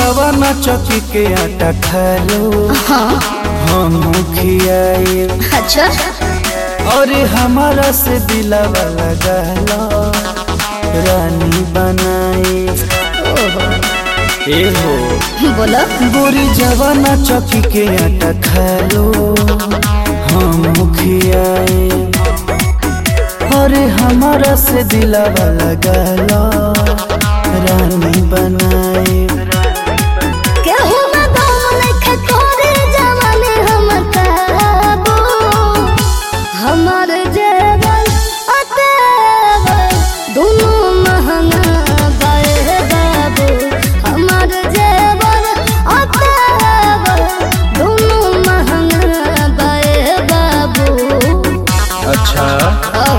जवाना चौकी के आटा खा लो हाँ हम खियाए अच्छा और हमारा से दिलावा लगा लो रानी बनाए ओहो ए हो बोलो गोरी जवाना चौकी के आटा खा लो हम खियाए और हमारा से दिलावा लगा लो रानी बनाए केहू ना दम नइखे तोरे जवानी हम काबू हमर जेवर अतेवर दुनू महंगा बाए बाबू हमर जेवर अतेवर दुनू महंगा बाए बाबू अच्छा ओ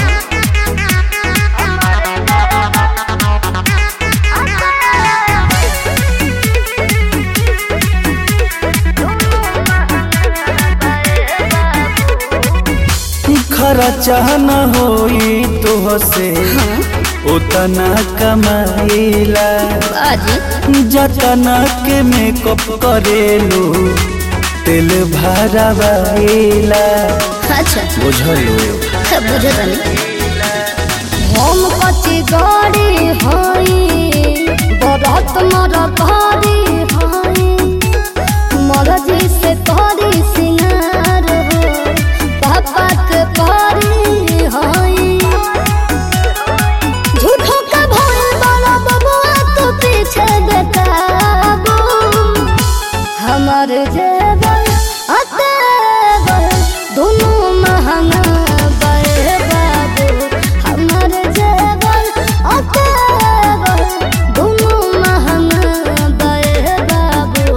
खरा चाहना होई तो से उतना कमाइला बाजी जतना के मेकअप करेलू तेल भरावाइला अच्छा बुझलो बुझतनी हम कची गाड़ी हई बरत मर भारी हई मरजी से करी सिंगार हो पापा के पारी हई झूठो का भय बड़ा बबुआ तो पीछे बेकाबू हमर जेवर अतेवर दोनों महंगा बे बाबू हमर जेवर अतेवर दोनों महंगा बे बाबू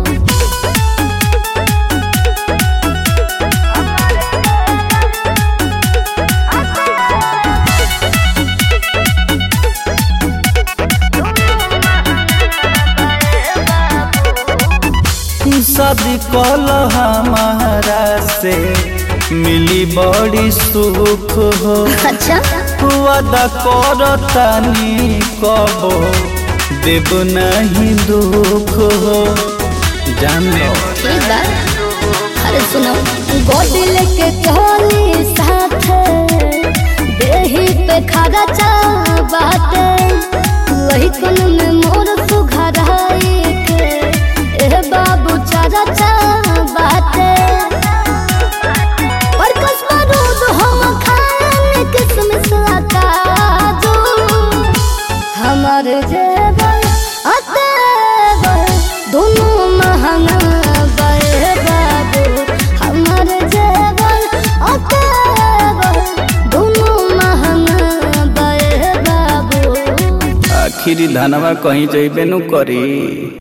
शादी कल हमारा से मिली बड़ी सुख हो अच्छा वादा करतानी कबो देव नहीं दुख हो जान लो ठीक बा अरे सुनो गोदी लेके चली साथ देही पे खड़ा चा बाटे वही कुन में मोर सुघराई के ए बाबू चारा चा बाटे और कसमा दूध हम खाने किसमिस काजू हमर जेवर अतेवर दोनों महंगा बे बाबू हमर जेवर अतेवर दोनों महंगा बे बाबू आखिरी धनवा कहीं जइबे नु करी